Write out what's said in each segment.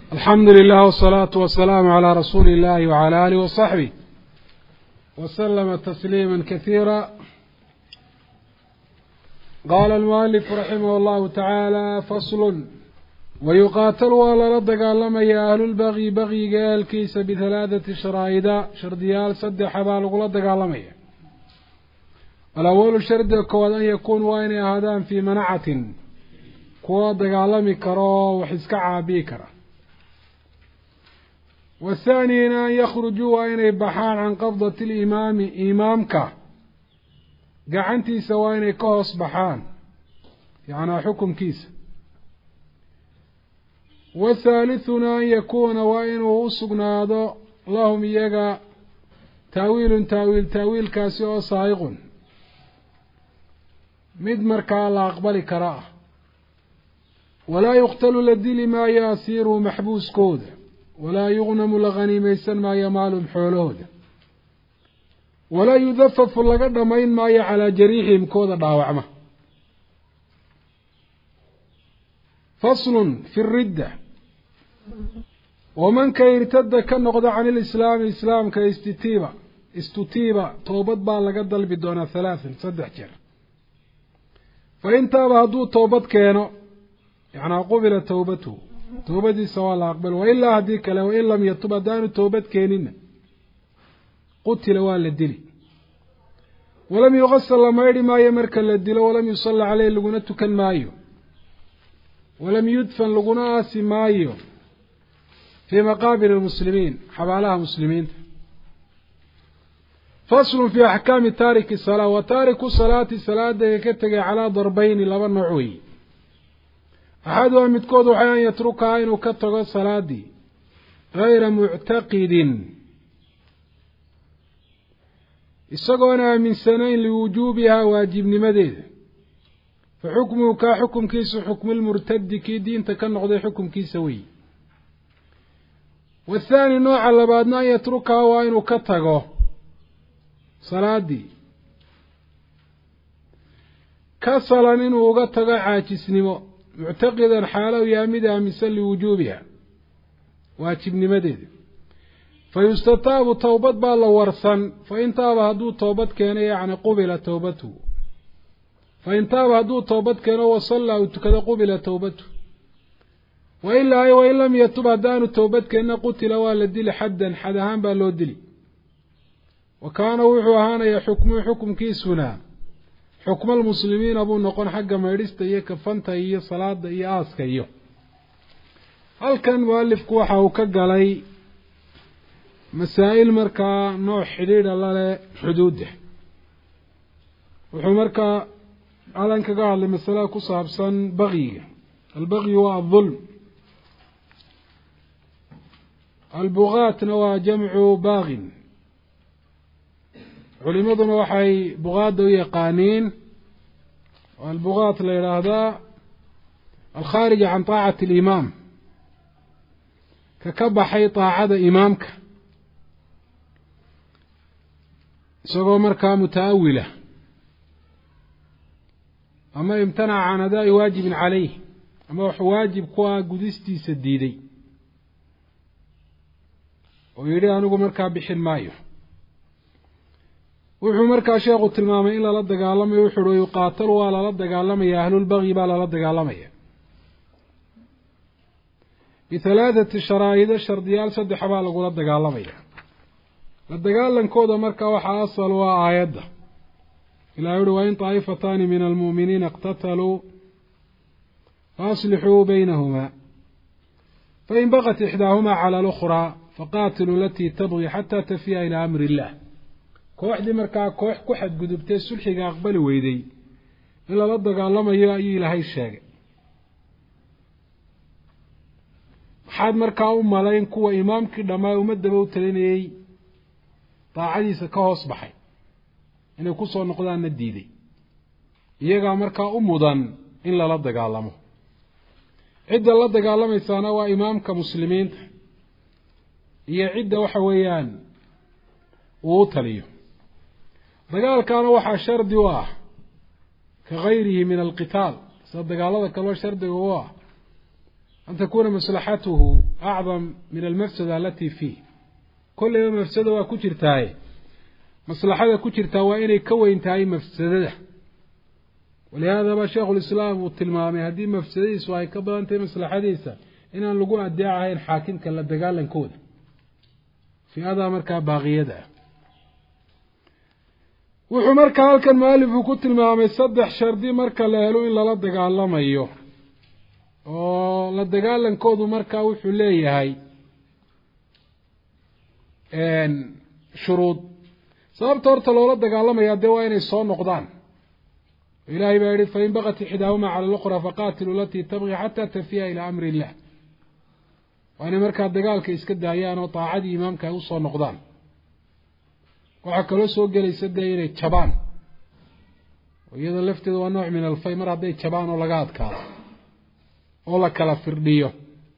alxamdu lilah wsalaatu wasalaamu calaa rasuuli illahi wacala alih wasaxbih waslama tasliima kasiira qaala almualifu raximah allahu tacaala faslun wayuqaatalu waa lala dagaalamaya ahlulbagyi bagyiga ehelkiisa bihalaathati sharaa'ida shardiyaal saddexa baa lagula dagaalamaya alawalu shardiga koowaad an yakuunu waa inay ahaadaan fii manacatin kuwa dagaalami kara oo wax iska caabiyi kara wathaaniyina an yakhrujuu waa inay baxaan can qabdati limaami imaamka gacantiisa waa inay ka hoos baxaan yacnaa xukumkiisa wathaalithuna an yakuuna waa inuu u sugnaado lahum iyaga taawiilun taawiil taawiilkaasi oo saa'iqun mid markaa la aqbali kara ah walaa yuqtalu la dili maayo asiiruhu maxbuuskooda walaa yugnamu la khaniimaysan maayo maalum xoolahooda walaa yudafafu laga dhamayn maayo calaa jariixihim kooda dhaawacma faslun fi ridda wamanka irtada ka noqda can ilislaami islaamka istitiiba istutiiba toobad baa laga dalbi doonaa halaathan saddex jeer fa intaaba hadduu toobad keeno yacnaa qubila towbatuhu toobadiisa waa la aqbal wailaa haddii kale wain lam yatub haddaanu toobad keenina qutila waa la dili walam yuqasal la maydhi maayo marka la dilo walam yusalla caleyh laguna tukan maayo walam yudfan laguna aasi maayo fii maqaabir lmuslimiin xabaalaha muslimiinta faslun fii axkaami taariki salaa wa taariku salaati salaadaga ka tegay calaa darbeyni laba nooc weeye axaduha midkood waxay an yatrukaha inuu ka tago salaadii gayra muctaqidin isagoon aaminsanayn liwujuubihaa waajibnimadeeda fa xukmuhu kaa xukumkiisu xukmulmurtadi kii diinta ka noqday xukumkiisa weeye wathaani nooca labaadna an yatrukaha waa inuu ka tago salaadii kasalan inuu uga tago caajisnimo muctaqidan xaalow yaa mid aaminsan liwujuubiha waajibnimadeeda fa yustataabu towbad baa la warsan fa in taaba hadduu toobad keeno yacni qubila towbatuhu fa in taaba hadduu toobad keeno wasallaa uu tukado qubila towbatuhu wailaa wain lam yatub haddaanu toobad keenna qutila waa la dili xaddan xad ahaan baa loo dili wa kaana wuxuu ahaanayaa xukmuhu xukumkiisuna xukma almuslimiina buu noqon xagga maydhista iyo kafanta iyo salaada iyo aaska iyo halkan mualifku waxa uu ka galay masaa'il markaa nooc xidhiidha lale xuduudda wuxuu markaa alan kaga hadlay masalada ku saabsan bakyiga albakyu waa adulm albugaatna waa jamcu baagin culimaduna waxay bugaada u yaqaaniin oo albugaat la yidhaahdaa alkhaarija can taacati alimaam ka ka baxay taacada imaamka isagoo markaa mutaawila ama imtanaca can adaa'i waajibin caleyh ama wax waajib ku ah gudistiisa diiday oo yidhi anigu markaa bixin maayo wuxuu markaa sheekhu tilmaamay in lala dagaalamayo wuxu uhi yuqaatalu waa lala dagaalamaya ahlulbagyi baa lala dagaalamaya bihalaathati sharaa'ida shardiyaal saddexa baa lagula dagaalamaya la dagaalankooda markaa waxaa asal u ah aayadda ilahi uhi wain taa'ifataani min almu'miniina iqtataluu faaslixuu baynahumaa fain baqat ixdaahumaa cala alukhraa faqaatiluu alatii tabgi xataa tafiya ilaa amri illah kooxdii markaa koox ku xadgudubtee sulxiga aqbali weyday in lala dagaalamayo ayuu ilaahay sheegay maxaad markaa u malayn kuwa imaamkii dhammaa ummadaba u talinayey daacadiisa ka hoos baxay inay kusoo noqdaanna diiday iyagaa markaa u mudan in lala dagaalamo cidda la dagaalamaysaana waa imaamka muslimiinta iyo cidda waxa weeyaan uu u taliyo dagaalkaana waxaa shardi u ah ka gayrihi min alqitaal sida dagaalada kaloo shardiga u ah an takuna maslaxatuhu acdam min almafsada alati fiih kolleyba mafsada waa ku jirtaaye maslaxada ku jirtaa waa inay ka weyn tahay mafsadada walihaadaba sheikhulislaam uu tilmaamay haddii mafsadadiisu ay ka badan tahay maslaxadiisa inaan lagu adeecahayn xaakimka la dagaalankooda fi-adaa markaa baaqiyada ah wuxuu markaa halkan mualifku ku tilmaamay saddex shardi marka la helo in lala dagaalamayo oo la dagaalankoodu markaa wuxuu leeyahay shuruud sababta horta loola dagaalamayaa dee waa inay soo noqdaan ilahay baa yihi fain bakat ixdaahuma cala luqra faqaatilu alatii tabqi xataa tafiya ilaa amri illah waa inay markaa dagaalka iska daayaan oo daacadii imaamka ay usoo noqdaan waxaa kaloo soo gelaysa dee inay jabaan iyada lafteeda waa nooc min alfay mar hadday jabaan oo laga adkaado oo la kala firdhiyo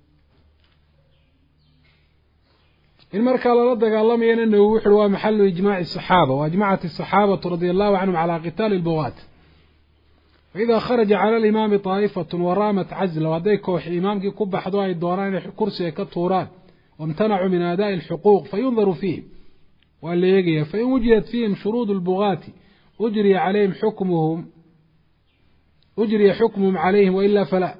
in markaa lala dagaalamayana nawowi wuxuui waa maxalu ijmaaci saxaaba wa ajmacat asaxaabatu radia allahu canhum calaa qitaali lbugaat faida kharaja cala alimaami taa'ifatu waraamat cazla hadday kooxi imaamkii ku baxdo ay doonaan inay kursiga ka tuuraan waimtanacuu min aadaai alxuquuq fayundaru fiihim waa la eegaya fain wujidat fiihim shuruud lbugaati ujriya calayhim xukmuhum ujriya xukmuhum calayhim wailaa falaa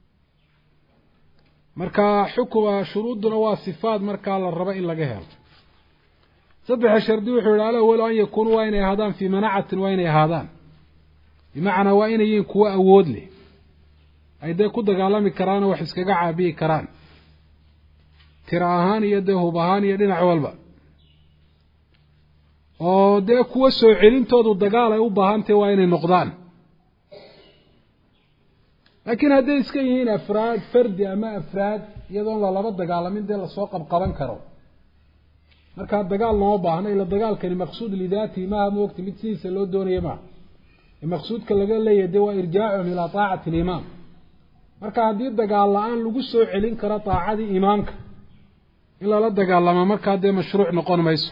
marka xukma shuruudduna waa sifaad markaa la rabo in laga helo saddexa shardi wuxuu yihi alawalu an yakuunuu waa inay ahaadaan fii manacatin waa inay ahaadaan bimacnaa waa inay yihiin kuwo awood leh ay dee ku dagaalami karaanoo wax iskaga caabiyi karaan tira ahaan iyo dee hub ahaan iyo dhinac walba oo dee kuwo soo celintoodu dagaal ay u baahantahy waa inay noqdaan laakiin hadday iska yihiin afraad fardi ama afraad iyadoon lalaba dagaalamin dee lasoo qabqaban karo markaa dagaal looma baahno ila dagaalkani maqsuud lidaatihi maaha moogta mid sidiisa loo doonaya maaha maqsuudka laga leeyahay dee waa irjaacuhum ilaa taacati alimaam marka haddii dagaal la-aan lagu soo celin karo taacadii imaamka in lala dagaalama markaa dee mashruuc noqon mayso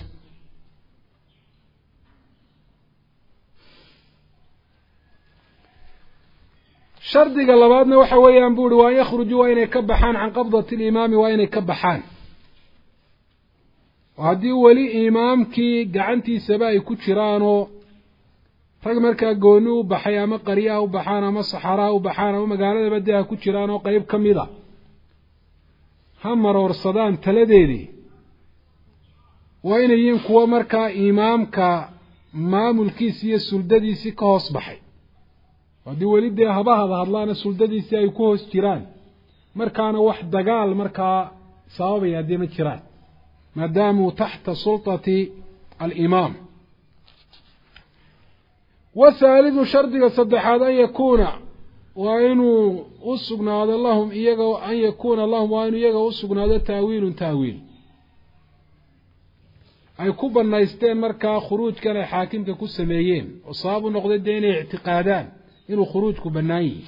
shardiga labaadna waxa weeyaan bu uhi waa an yakhrujuu waa inay ka baxaan can qabdati alimaami waa inay ka baxaan oo haddii weli imaamkii gacantiisaba ay ku jiraanoo rag markaa gooni u baxay ama qaryaha u baxaan ama saxaaraha u baxaan ama magaaladaba dee ha ku jiraan oo qeyb ka mid a ha maroorsadaan taladeedii waa inay yihiin kuwo markaa imaamka maamulkiisi iyo suldadiisii ka hoos baxay haddii weli dee haba hada hadlaana suldadiisii ay ku hoos jiraan markaana wax dagaal markaa sababaya haddii ma jiraan maadaamuu taxta sulطati alimaam wahaalidu shardiga saddexaad an yakuuna waa inuu u sugnaado lahum iyaga an yakuuna lahum waa inuu iyaga u sugnaado taawiilun taawiil ay ku banaysteen markaa khuruujkan ay xaakimka ku sameeyeen oo sabab u noqday dee inay ictiqaadaan inuu khuruujku bannaan yihi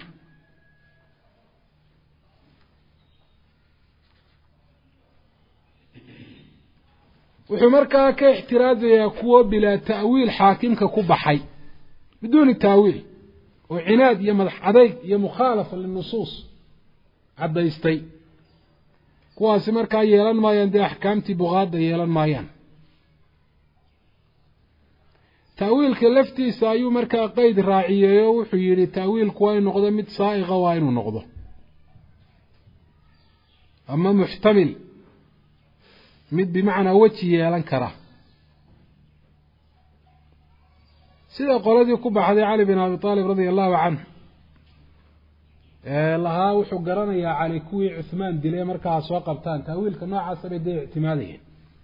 wuxuu markaa ka ixtiraajayaa kuwo bilaa ta'wiil xaakimka ku baxay biduuni taawiil oo cinaad iyo madax adayg iyo mukhaalafa linusuus caddaystay kuwaasi markaa yeelan maayaan dee axkaamtii buqaadda yeelan maayaan taawiilka laftiisa ayuu markaa qeyd raaciyey oo wuxuu yidhi taawiilku waa inu noqdo mid saa'iqa waa inuu noqdo ama muxtamil mid bimacnaa weji yeelan kara sida qoladii ku baxday cali bin abi aalib radia allahu canhu lahaa wuxuu garanayaa cali kuwii cuhmaan dilay markaa soo qabtaan taawiilka noocaasa bay dee ictimaadayeen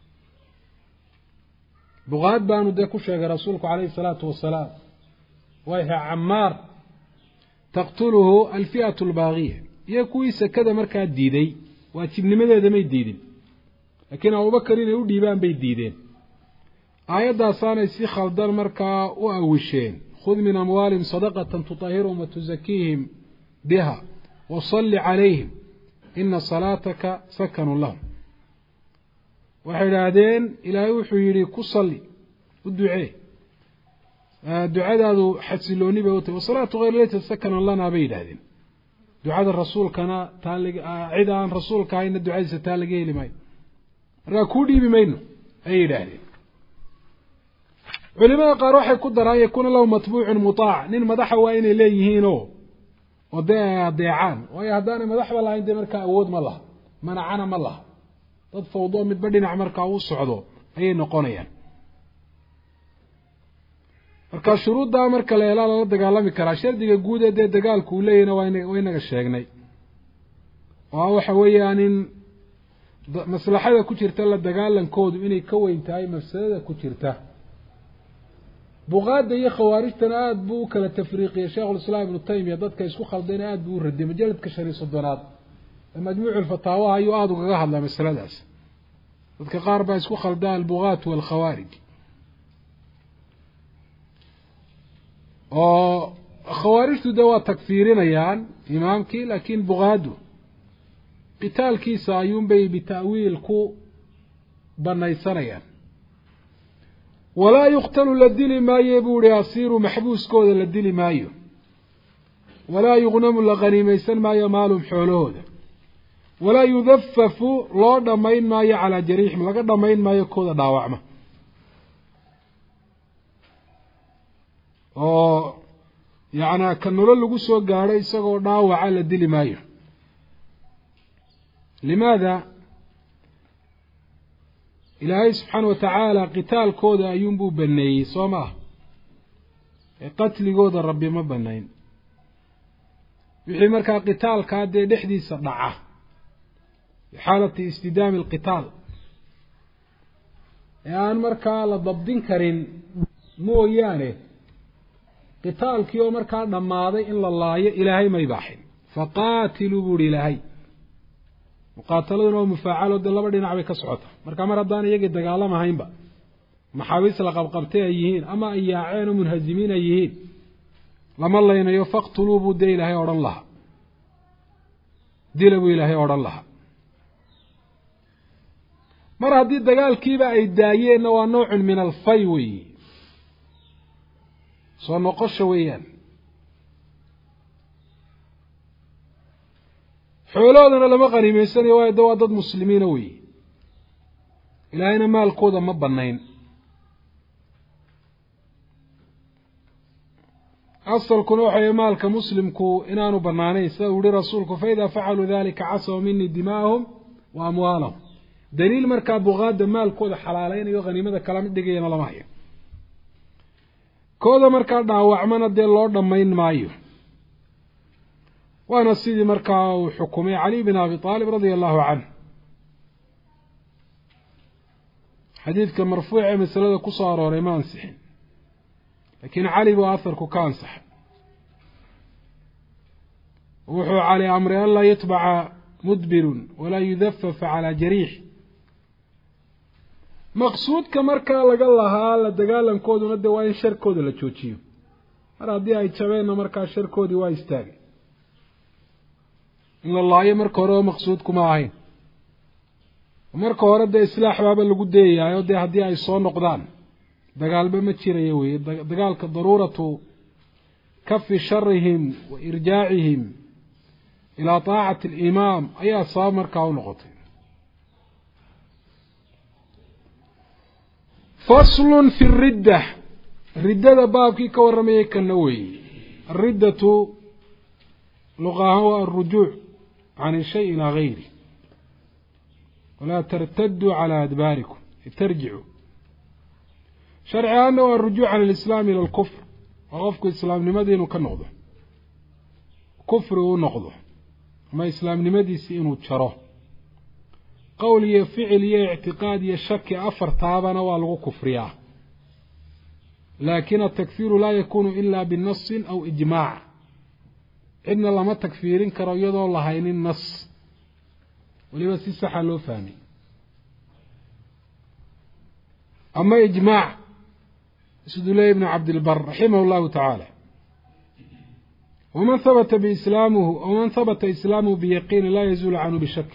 buqaad baanu dee ku sheegay rasuulku calayhi salaatu wasalaam wayha camaar taqtuluhu alfi'atu albaaqiya iyo kuwii sekada markaa diiday waajibnimadeeda may diidin laakiin abubakar inay u dhiibaan bay diideen aayaddaasaanay si khaldan markaa u awisheen khud min amwaalihim sadaqatan tutahirhum wa tusakiihim biha wasalli calayhim ina salaataka sakanun lahum waxay idhaahdeen ilaahay wuxuu yidhi ku salli u ducee ducadaadu xasilooni bay u tahy wasalaatu hayr laysa sakanan lanaa bay yidhaahdeen ducada rasuulkana taa lag cid aan rasuulka ahayna ducadiisa taa laga heli maayo markaa kuu dhiibi mayno ayay yidhaahdeen culimada qaar waxay ku daraan yakuuna lahu matbuucun mutaac nin madaxa waa inay leeyihiinoo oo dee ay adeecaan waayo haddaanay madaxba lahayn dee markaa awood ma laha manacana ma laha dad fawdo midba dhinac markaa uu socdo ayay noqonayaan marka shuruuddaa marka la helaa lala dagaalami karaa shardiga guud ee dee dagaalku uu leeyahina waa waynaga sheegnay oo waxa weeyaan in maslaxada ku jirta la dagaalankoodu inay ka weyn tahay mafsadada ku jirta buqaada iyo khawaarijtana aada buu u kala tafriiqiyey sheikhulislaam ibnu taymiya dadka isku khaldayna aada buu u radiyay majaladka shan iyo soddonaad ee majmuuculfataawaha ayuu aada ugaga hadlaa masaladaas dadka qaar baa isku khaldaa albugaat waalkhawaarij oo khawaarijtu de waa takfiirinayaan imaamkii laakiin bugaadu qitaalkiisa ayuunbay bita'wiil ku banaysanayaan walaa yuqtalu la dili maayo buu ihi asiiru maxbuuskooda la dili maayo walaa yugnamu la qaniimaysan maayo maalum xoolahooda walaa yudafafu loo dhammayn maayo calaa jariixim laga dhammayn maayo kooda dhaawacma oo yacnaa ka nolo lagu soo gaadho isagoo dhaawaca la dili maayo limaada ilaahay subxaana wa tacaala qitaalkooda ayuunbuu baneeyey soo ma ah ee qatligooda rabbi ma banayn wixii markaa qitaalkaa dee dhexdiisa dhaca fi xaalati istidaami alqitaal ee aan markaa la dabdin karin mooyaane qitaalkii oo markaa dhammaaday in la laayo ilaahay ma ibaaxin faqaatiluu buuhi ilaahay muqaataladuna waa mufaacalo dee laba dhinac bay ka socota marka mar haddaan iyagii dagaalamahaynba maxaabiis la qabqabtay ay yihiin ama ay yaaceen oo munhazimiin ay yihiin lama laynayo faqtuluu buu dee ilaahay odhan lahaa dila buu ilaahay odhan lahaa mar haddii dagaalkiiba ay daayeenna waa noocun min alfay weeyi soo noqosha weeyaan xoolahoodana lama qaniimeysanayo waayo de waa dad muslimiina weeye ilaahayna maalkooda ma banayn asalkuna waxay maalka muslimku inaanu banaanayn sida uu yihi rasuulku faida facaluu dalika casaw minii dimaa'ahum wa amwaalahum daliil markaa buqaada maalkooda xalaaleynayo haniimada kalama dhigayana lama hayo kooda markaa dhaawacmana dee loo dhammayn maayo waana sidii markaa uu xukumay cali bin abi aalib radia allahu canh xadiidka marfuuc ee masalada ku soo arooray ma ansixin laakiin cali buu aharku ka ansaxay wuxuu cali amray an laa yutbaca mudbirun walaa yudafafa calaa jariix maqsuudka markaa laga lahaa la dagaalankooduna dee waa in sharkooda la joojiyo mar haddii ay jabeenna markaa sharkoodii waa istaagay in la laayo marka hore oo maqsuudkuma ahayn marka hore dee islaax baaba lagu dayayaayoo dee haddii ay soo noqdaan dagaalba ma jiraya weeye dagaalka daruuratu kafi sharihim wa irjaacihim ilaa taacati alimaam ayaa sabab markaa u noqotay faslun fi ridda riddada baabkii ka warramayay kana weeye ariddatu luqaahaan waa alrujuuc can ishay ilaa gayri walaa tartaduu calaa adbaarikum tarjicuu sharci ahaanna waa arujuuc can alislaam ila alkufr waa qofku islaamnimadii inuu ka noqdo kufri uu noqdo ama islaamnimadiisii inuu jaro qowl iyo ficil iyo ictiqaad iyo shaki afartaabana waa lagu kufriyaa laakin atakfiiru laa yakunu ila binasin aw ijmaac cidna lama takfiirin karo iyadoo lahaynin nas weliba si saxa loo fahmay ama ijmaac siduu leeyay ibnu cabdilbar raximah llahu tacaala waman habata biislaamuhu waman habata islaamuhu biyaqiini laa yazuulu canhu bishak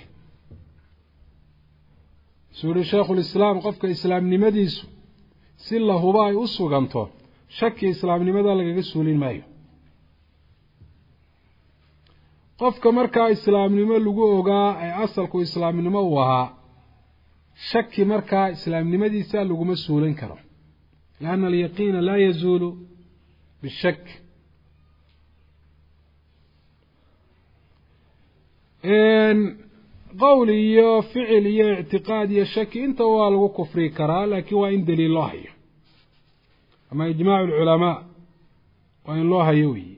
suu yihi shaikhu lislaam qofka islaamnimadiisu si lahuba ay u suganto shaki islaamnimada lagaga suulin maayo qofka markaa islaamnimo lagu ogaa ee asalku islaamnimo uu ahaa shaki markaa islaamnimadiisa laguma suulin karo lianna alyaqiina laa yazuulu bishak qowl iyo ficil iyo ictiqaad iyo shaki intaba waa lagu kufri karaa laakiin waa in daliil loo hayo ama ijmaacu alculamaa waa in loo hayo weyi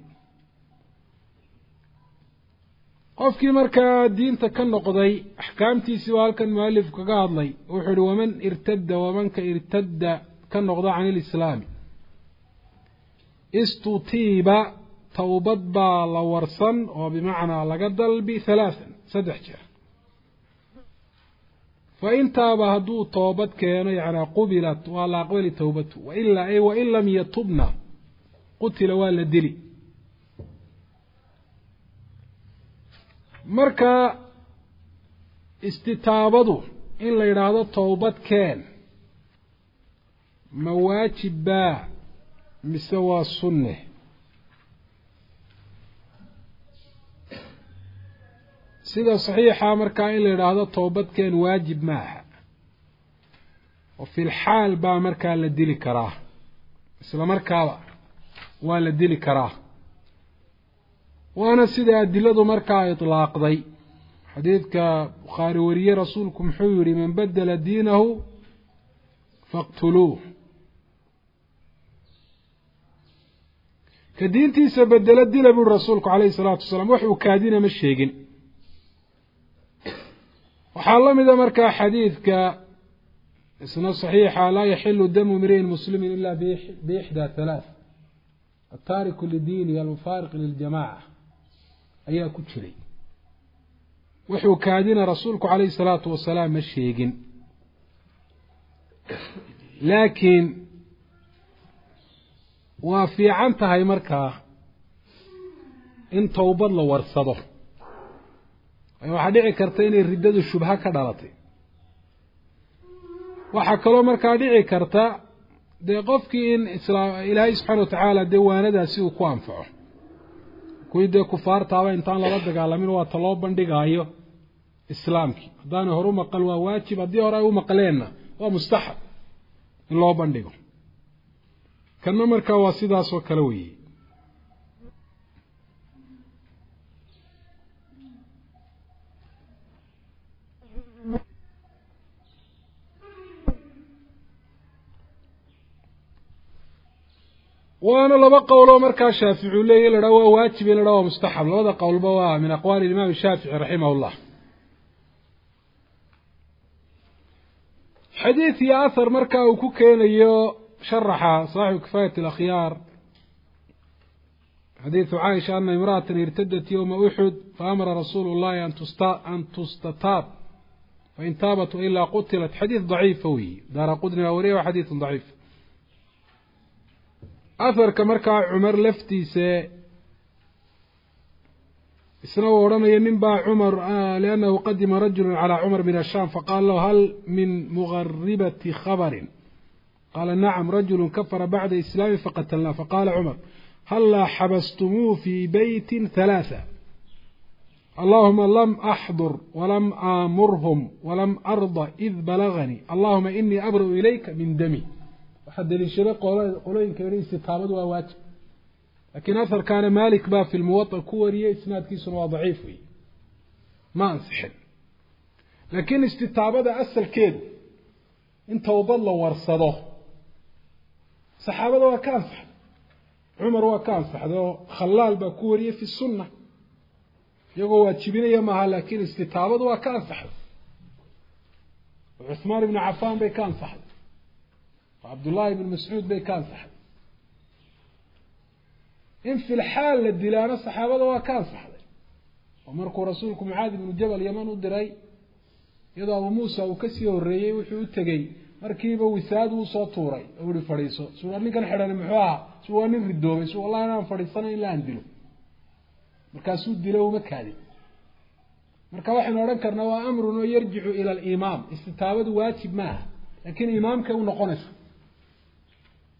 qofkii markaa diinta ka noqday axkaamtiisii waa halkan mualifku kaga hadlay wuxuu ihi waman irtadda wamanka irtadda ka noqda can ilislaami istutiiba towbad baa la warsan oo bimacnaa laga dalbi halaathan saddex jeer fa intaaba hadduu toobad keeno yacnaa qubilat waa la aqbali towbatu wailaa ay wain lam yatubna qutila waa la dili marka istitaabadu in la yidhaahdo towbad keen ma waajib baa mise waa sunne sida saxiixa markaa in la yidhaahdo towbadkeen waajib ma aha oo filxaal baa markaa la dili karaa isla markaaba waa la dili karaa waana sida adiladu markaa itlaaqday xadiidka bukhaari wariye rasuulku muxuu yihi man badela diinahu faqtuluuh ka diintiisa bedelo dila buuri rasuulku calayhi salaatu wasalaam wax uu kaadina ma sheegin waxaa la mida markaa xadiidka isna saxiixa laa yaxilu damu mri'in muslimin ila biixdaa halaath altaariku lidiinihi almufaariq liljamaca ayaa ku jiray wuxuu kaadina rasuulku calayhi salaatu wasalaam ma sheegin laakiin waa fiican tahay markaa in towbad la warsado waxaa dhici karta inay riddadu shubha ka dhalatay waxaa kaloo markaa dhici karta dee qofkii in islaam ilaahay subxaana watacaala dee waanadaasi uu ku anfaco kuwii dee kufaartaaba intaan lala dagaalamin waata loo bandhigaayo islaamkii haddaanay hor u maqal waa waajib haddii hore ay u maqleenna waa mustaxab in loo bandhigo kanna markaa waa sidaasoo kale weeye waana laba qowloo markaa shaafici u leeyahy in la dhaha waa waajib in la dhaha waa mustaxab labada qowlba waa min aqwaali imaam shaafici raximah llah xadiid iyo ahar markaa uu ku keenayo sharaxa saaxibu kifaayat alakhyaar xadiidu caaisha ana imra'atan irtadat yowma uxud faamara rasuulu llahi an tustataab fain taabat wailaa qutilat xadiid daciifa weyi daara qudni baa wariya waa xadiidun daciif aharka markaa cumar laftiise isna uu odhanaya nin baa cumar liannahu qadima rajulu calaa cumar min ashaam faqaala lahu hal min mugaribati khabarin qaala nacam rajulu kafara bacda islaami faqatalnaa faqaala cumar hallaa xabastumuu fii beytin halaatha allahuma lam axdur walam aamurhum walam arda id balaganii allahuma inii abra'u ilayka min dami waxaa daliishaday qolooyinka yihi istitaabadu waa waajib laakiin aharkaana malik baa fi lmuwaa ku wariyey isnaadkiisuna waa daciif wey ma ansixin laakiin istitaabada asalkeedu in towbad la warsado saxaabada waa ka ansaxday cumar waa ka ansaxday oo khalaal baa ku wariyey fi sunna iyagoo waajibinaya maaha laakiin istitaabadu waa ka ansaxday cuhmaan ibnu cafaan bay ka ansaxday cabdullaahi ibn mascuud bay ka ansaxday in filxaal la dilaano saxaabada waa ka ansaxday oo markuu rasuulku mucaadi ibnu jabal yaman u diray iyadoo abu muusa uu kasii horreeyey wuxuu u tegey markiiba wisaad uu soo tuuray oo uhi fadhiiso su war ninkan xidhani muxuu ahaa su waa nin ridoobay su wallahi inaan fadhiisanayn ilaa aan dilo markaasuu dilo uma kaadin marka waxaynu odhan karnaa waa amrun oo yarjicu ila alimaam istitaabadu waajib maaha laakiin imaamkay u noqonaysa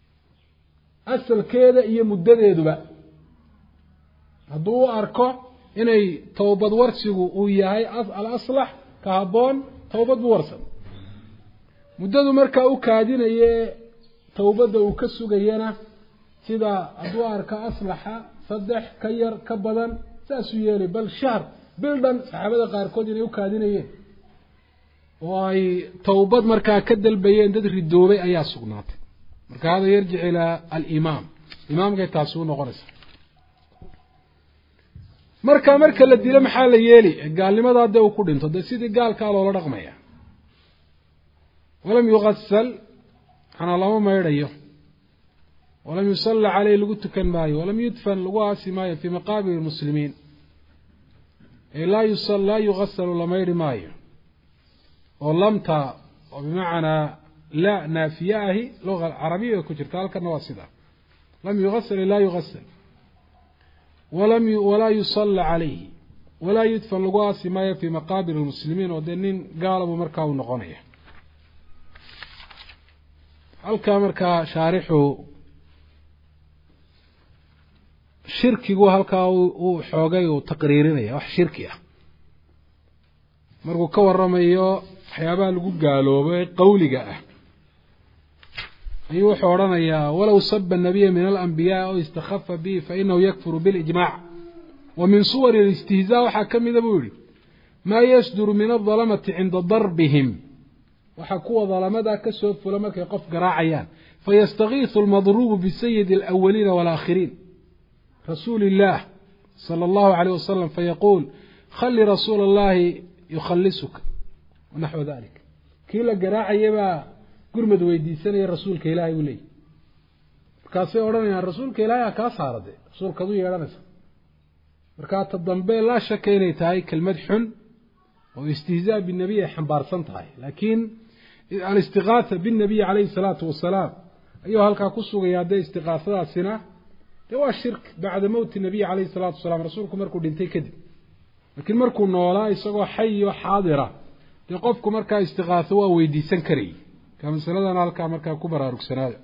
asalkeeda iyo muddadeeduba hadduu u arko inay towbad warsigu uu yahay al aslax ka habboon towbad buu warsan muddadu markaa u kaadinaye towbadda uu ka sugayana sida hadduu arka aslaxa saddex ka yar ka badan saasuu yeelay bal shahr bil dhan saxaabada qaarkood inay u kaadinayeen oo ay towbad markaa ka dalbayeen dad ridoobay ayaa sugnaatay marka hada yarjic ilaa alimaam imaamkay taasi u noqonaysa marka marka la dilo maxaa la yeeli gaalnimadaa dee uu ku dhinto dee sidii gaalkaa loola dhaqmaya walam yuqasal manaa lama maydhayo walam yusalla caleyh lagu tukan maayo walam yudfan lagu aasi maayo fii maqaabir lmuslimiin ee laa yusal laa yugasalu la maydhi maayo oo lamta oo bimacnaa la naafiye ahi luga carabiya ay ku jirta halkana waa sidaa lam yugasal laa yugasal walam walaa yusalla calayhi walaa yudfan lagu aasi maayo fii maqaabir lmuslimiin oo dee nin gaalabu markaa uu noqonaya halkaa markaa shaarixu shirkigu halkaa uu xoogay uu taqriirinaya wax shirki ah markuu ka waramayo waxyaabaha lagu gaaloobo ee qawliga ah ayuu wuxuu odhanayaa walow saba nabiya min alambiyaa aw istakhafa bihi fainahu yakfuru bilijmac wa min suwari alistihzaa waxaa ka mida buu yihi maa yasduru min aldalamati cinda darbihim waxaa kuwa dalamada ka soo fula markay qof garaacayaan fayastakiisu almadruubu bisayidi alawaliina waalaakhiriin rasuuli illaah sala allahu alayh wasalam fayaquul khali rasuula allahi yukhalisuka wanaxwa dalik kii la garaacaya baa gurmad weydiisanaya rasuulka ilaahay buu leeyahy markaasay odhanayaan rasuulka ilaahay ha kaa saara de rasuulkaad u yeedhanaysa markaa ta dambe laa shaka inay tahay kelmad xun oo istihzaa binabiy ay xambaarsan tahay laakiin alistiqaatha binnabiyi calayhi salaatu wasalaam ayuu halkaa ku sugayaa dee istiqaasadaasina dee waa shirk bacda mowti nabiyi calayhi salaatu wasalaam rasuulku markuu dhintay kadib laakiin markuu noolaa isagoo xay oo xaadira dee qofku markaa istiqaaso waa weydiisan karayay ka masaladana halkaa markaa ku baraarugsanaada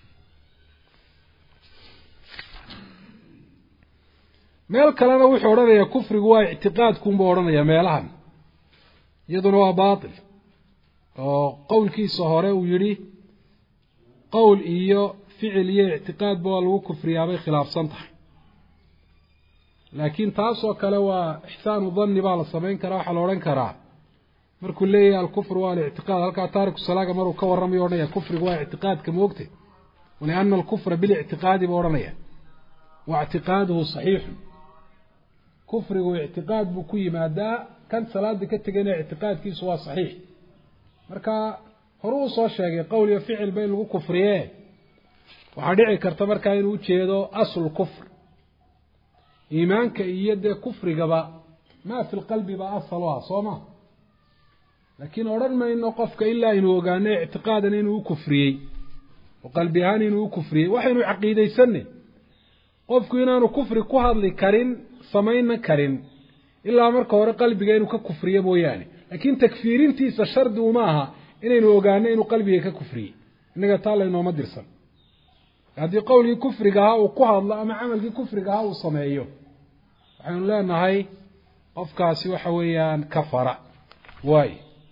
meel kalena wuxuu odhanayaa kufrigu waa ictiqaadkunbuu odhanayaa meelahan iyaduna waa baatil oo qowlkiisa hore uu yidhi qowl iyo ficil iyo ictiqaadba waa lagu kufriyaabay khilaafsan tahay laakiin taasoo kale waa ixsaanu danni baa la samayn karaa waxaa la odhan karaa markuu leeyahay alkufru waa alictiqaad halkaa taariku salaaga maruu ka warramayo odhanaya kufrigu waa ictiqaadka moogte waliana alkufra bilictiqaadi buu odhanaya wa ictiqaaduhu saxiixun kufrigu ictiqaad buu ku yimaadaa kan salaada ka tegayna ictiqaadkiisu waa saxiix marka horu uu soo sheegay qowl iyo ficilba in lagu kufriye waxaa dhici karta markaa inuu ujeedo aslu kufr iimaanka iyo dee kufrigaba maa fi lqalbi baa asal u ah soo ma laakiin odhan mayno qofka ilaa inuu ogaano ictiqaadan inuu u kufriyey oo qalbi ahaan inuu u kufriyey waxaynu caqiidaysanay qofku inaanu kufri ku hadli karin samayna karin ilaa marka hore qalbiga inuu ka kufriyo mooyaane laakiin takfiirintiisa shardi uma aha inaynu ogaano inuu qalbiga ka kufriyey innaga taa laynooma dirsan haddii qowlkii kufriga ahaa uu ku hadlo ama camalkii kufriga ahaa uu sameeyo waxaynu leenahay qofkaasi waxa weeyaan kafara waay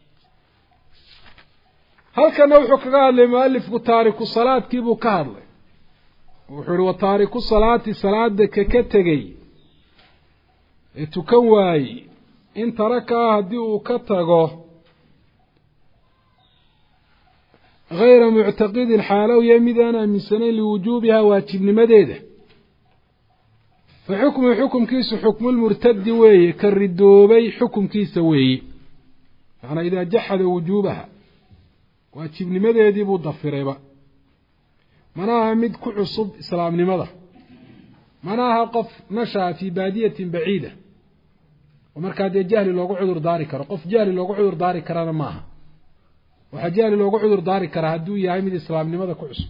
halkana wuxuu kaga hadlay mualifku taariku salaadkii buu ka hadlay wuxuu ihi wa taariku salaati salaada kaka tegey ee tukan waaye in tarakaha haddii uu ka tago hayra muctaqidin xaalow ya mid aan aaminsanayn liwujuubiha waajibnimadeeda fa xukmu xukumkiisu xukmulmurtadi weeye ka ridoobay xukumkiisa weeye macanaa idaa jaxada wujuubaha waajibnimadeedii buu dafirayba mana aha mid ku cusub islaamnimada mana aha qof nashaa fii baadiyatin baciida oo markaa dee jahli loogu cudur daari karo qof jahli loogu cudur daari karana maaha waxaa jahli loogu cudur daari karaa hadduu yahay mid islaamnimada ku cusub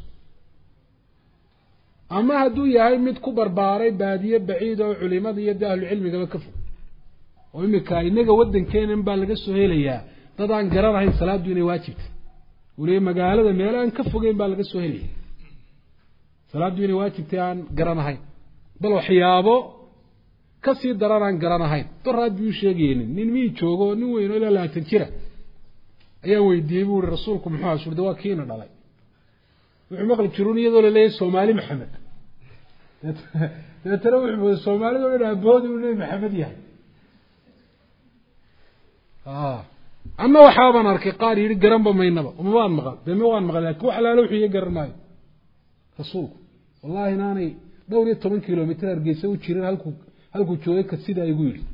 ama hadduu yahay mid ku barbaaray baadiye baciida oo culimada iyo dee ahlucilmigaba ka fog oo imika inaga waddankeenan baa laga soo helayaa dad aan garanahayn salaaddu inay waajibta weliba magaalada meel aan ka fogeyn baa laga soo helaya salaaddu inay waajibtay aan garanahayn bal waxyaabo kasii daran aan garanahayn doraad buu sheegaynin nin mii joogo nin weyn oo ilaa labaatan jira ayaan weydiiyey buu ihi rasuulku muxuu aha surde waa kiina dhalay wuxuu maqli jirun iyadoo laleeyahay soomaali maxamed dabeetana wuxuu mooday soomaalida o dhan aboodi uu nebi maxamed yahay anna waxaabaan arkay qaar yidhi garanba maynaba uma waan maqal dee ma waan maqal lakin wax alaalo wuxuu iga garan maayo rasuulku wallahi inaanay dhowr iyo toban kilomitr hargeysa u jirin halkuu halkuu joogay ka sidaa igu yidhi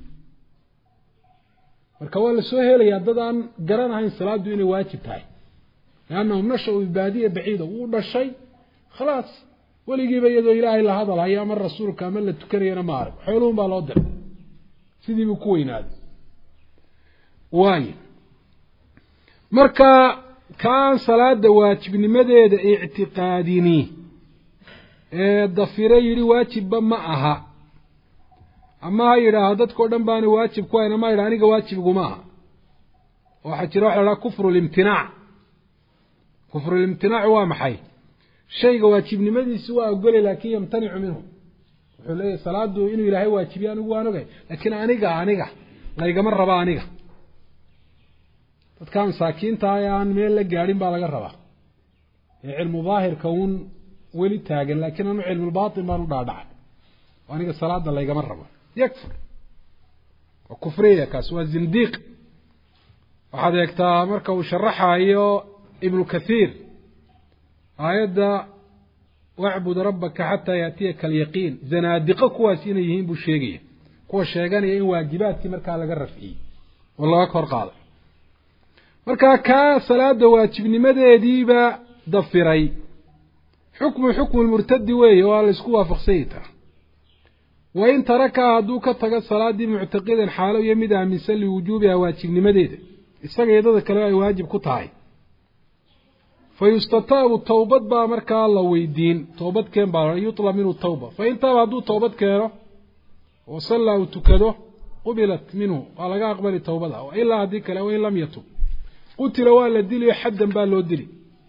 marka waa la soo helayaa dad aan garanahayn salaaddu inay waajib tahay liannahum nasha-u bibaadiya baciida wuu dhashay khalaas weligiiba iyadoo ilaahay la hadalhayo ama rasuulka ama la tukanayana ma arag xooluhun baa loo diray sidiibuu ku weynaaday waayo marka kaan salaada waajibnimadeeda ictiqaadini ee dafire yidhi waajibba ma aha ama ha yidhaaho dadkao dhan baana waajib ku hayn ama ha yidhaha aniga waajibiguma aha waxaa jira waxa la dhaha kufru limtinaac kufrulimtinaacu waa maxay shayga waajibnimadiisi waa ogolay laakin yamtanicu minhu wuxuu leeyahy salaadu inuu ilaahay waajibiye anigu waan ogay laakiin aniga aniga laygama raba aniga dadka masaakiinta ee aan meel la gaadhin baa laga rabaa ee cilmu daahirka uun weli taagan laakiin anu cilmulbatin baan u dhaadhacay aniga salaada laygama rabo yakfur waa kufriya kaas waa zindiiq waxaad eegtaa marka uu sharaxayo ibnu kathiir aayadda wacbud rabbaka xataa yaatiyaka alyaqiin zanaadiqo kuwaas inay yihiin buu sheegaya kuwa sheeganaya in waajibaadkii markaa laga rafciyey oo laga kor qaaday markaa kaa salaada waajibnimadeediiba dafiray xukmu xukmu lmurtadi weeye waa la isku waafaqsanyi taa wa in tarakaha hadduu ka tago salaaddii muctaqidan xaalo iyo mid aaminsan liwujuubiha waajibnimadeeda isaga iyadada kale ay waajib ku tahay fa yustataabu towbad baa markaa la weydiin toobad keen baa yutlab minhu tawba fa in taaba hadduu toobad keeno oo sallaa uu tukado qubilat minhu waa laga aqbali towbada ilaa haddii kale wain lam yatub qutila waa la diliyo xaddan baa loo dili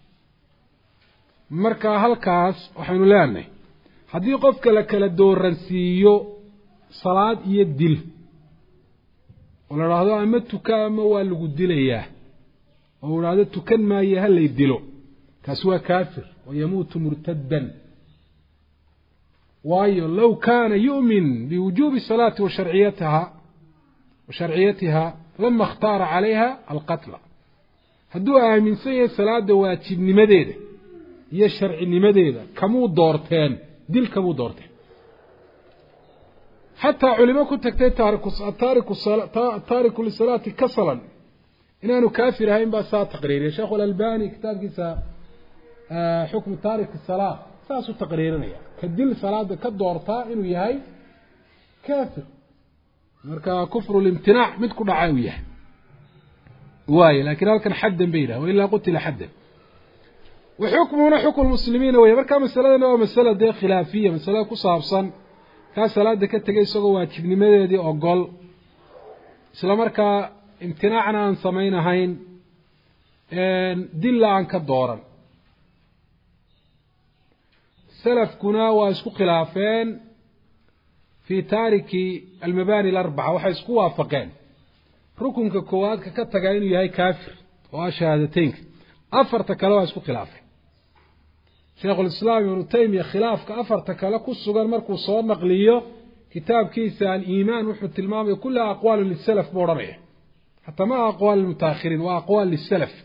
marka halkaas waxaynu leenahay haddii qofka la kala dooransiiyo salaad iyo dil oo la idhaahdo ama tuka ama waa lagu dilayaa oo idhaahdo tukan maayo halay dilo kaasi waa kaafir wa yamuutu murtaddan waayo low kaana yu'min biwujuubi salaati wa sharciyataha wa sharciyatiha lama اkhtaara calayha alqatla hadduu aaminsan yahay salaada waajibnimadeeda iyo sharcinimadeeda kamuu doorteen dil kamuu doorteen xataa culimo ku tagtay taariku lisalaati kasalan inaanu kaafir ahayn baa saa taqriiriya sheekhu alalbani kitaabkiisa xukmu taariki salaa saasuu taqriirinaya ka dil salaada ka doortaa inuu yahay kaafir marka kufru limtinaac mid ku dhaca uu yahay waayo lakin halkan xaddan bay yidhaha wailaa qutila xaddan wa xukmuhuna xukmu muslimiina wey marka masaladana waa masala dee khilaafiya masalada ku saabsan kaa salaada ka tegay isagoo waajibnimadeedii ogol isla markaa imtinaacna aan samaynahayn dilla aan ka dooran salafkuna waa isku khilaafeen fii taariki almabani alarbaca waxay isku waafaqeen rukunka koowaadka ka tagaa inuu yahay kaafir oo ah shahaadateynka afarta kale waa isku khilaafeen sheikhulislaam ibnu taymiya khilaafka afarta kale ku sugan markuu soo naqliyo kitaabkiisa aliimaan wuxuu tilmaamaya kullaha aqwaalu lisalaf buu odhanaya xataa ma aqwaal lilmutaakhiriin waa aqwaal lisalaf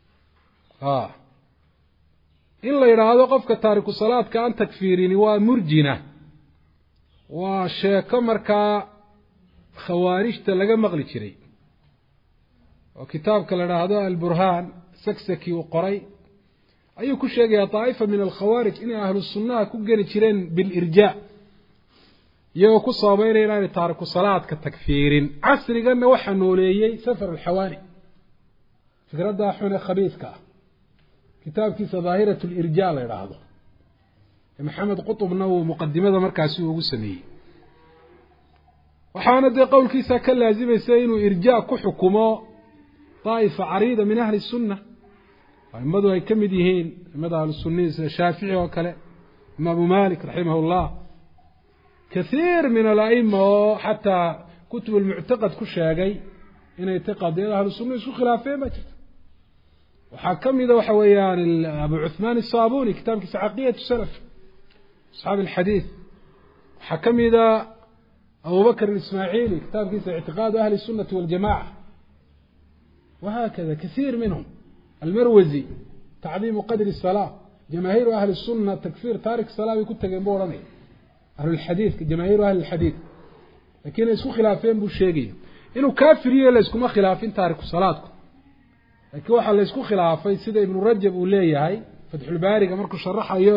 in la yidhaahdo qofka taariku salaadka aan takfiirini waa murjina waa sheeko markaa khawaarijta laga maqli jiray oo kitaabka la idhaahdo alburhaan saksaki uu qoray ayuu ku sheegayaa daa'ifa min alkhawaarij inay ahlu sunnaha ku geli jireen bilirjaa iyagoo ku sababeynaya inaanay taariku salaadka takfiirin casriganna waxaa nooleeyey safar alxawaani fikraddaa xune khabiidka ah kitaabkiisa daahirat lirjaa la idhaahdo maxamed qutubna uu muqadimada markaasi ugu sameeyey waxaana dee qowlkiisa ka laasimaysa inuu irjaa ku xukumo daa'ifa cariida min ahli sunna aimadu ay ka mid yihiin aimada ahlu sunnihi sida shaafici oo kale imaamu malik raximah llah kathiir min alaima oo xataa kutub almuctaqad ku sheegay inay tay qadiyada ahlu sunna isku khilaafeen baa jirta waxaa ka mida waxa weeyaan abu cuثmaan الصabuni kitaabkiisa caqiyaة salaf asxaabi اlxadiid waxaa ka mida abu bakr ismaaعili kitaabkiisa اctiqaadu ahli الsunati waاljamaca wahakada kahiir minhm almarwazi tacdiimu qadri الsalaa jamaahiiru ahli الsuna takfir taarik salaa bay ku tageen bu odhanaya ahlulxadiidka jamaahiiru ahli اlxadiid lakin ay isku khilaafeen buu sheegaya inuu kaafiriye layskuma khilaafin taariku salaadku laakiin waxaa laysku khilaafay sida ibnu rajab uu leeyahay fatxulbaariga markuu sharaxayo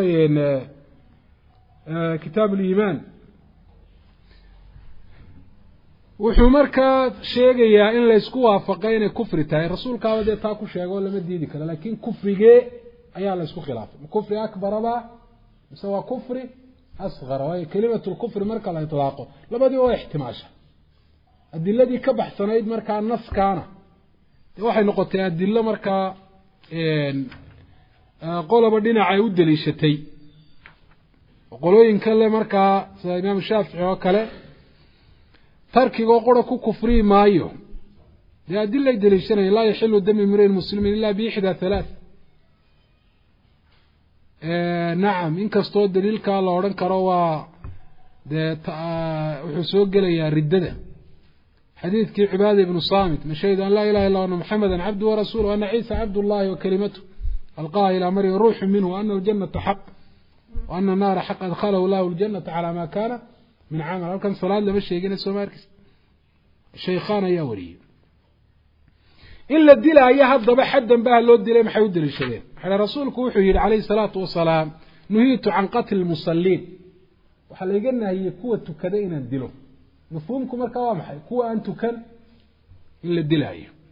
kitaab uliimaan wuxuu markaa sheegayaa in laysku waafaqay inay kufri tahay rasuulkaaba dee taa ku sheega oo lama diidi karo laakin kufrigee ayaa laysku khilaafay ma kufri akbaraba mise waa kufri asqara waayo kelimatu lkufri marka la itlaaqo labadiiba waa ixtimaasha adiladii ka baxsanayd markaa naskaana de waxay noqotay adilo markaa qoloba dhinac ay u daliishatay qolooyinka le markaa sida imaam shaafici oo kale tarkigoo qura ku kufriyi maayo dee adilay daliishanaya laa yaxilu dami mriin muslimin ila biixdaa halaath nacam inkastoo daliilkaa la odhan karo waa dee wuxuu soo gelayaa riddada xadiidkii cibaada ibnu samit mashahid an laa ilaha illa ana muxameda cabdu warasuul ana ciisa cabd llahi wakalimatu alqaha ilaa maryam ruuxu minhu ana aljanata xaq ana naara xaq adkhalahu lahu ljanata calaa ma kana min camal halkan salaad lama sheegina sooma arkis shaykhaan ayaa wariyey in la dilaayo haddaba xaddan baha loo dilay maxay u daliishadeen maxaa rasuulku wuxuu yihi calayhi salaatu wasalaam nuhiitu can qatli lmusaliin waxaa layga nahiyey kuwa tukada inaan dilo mafhuumku markaa waa maxay kuwa aan tukan in la dilaayo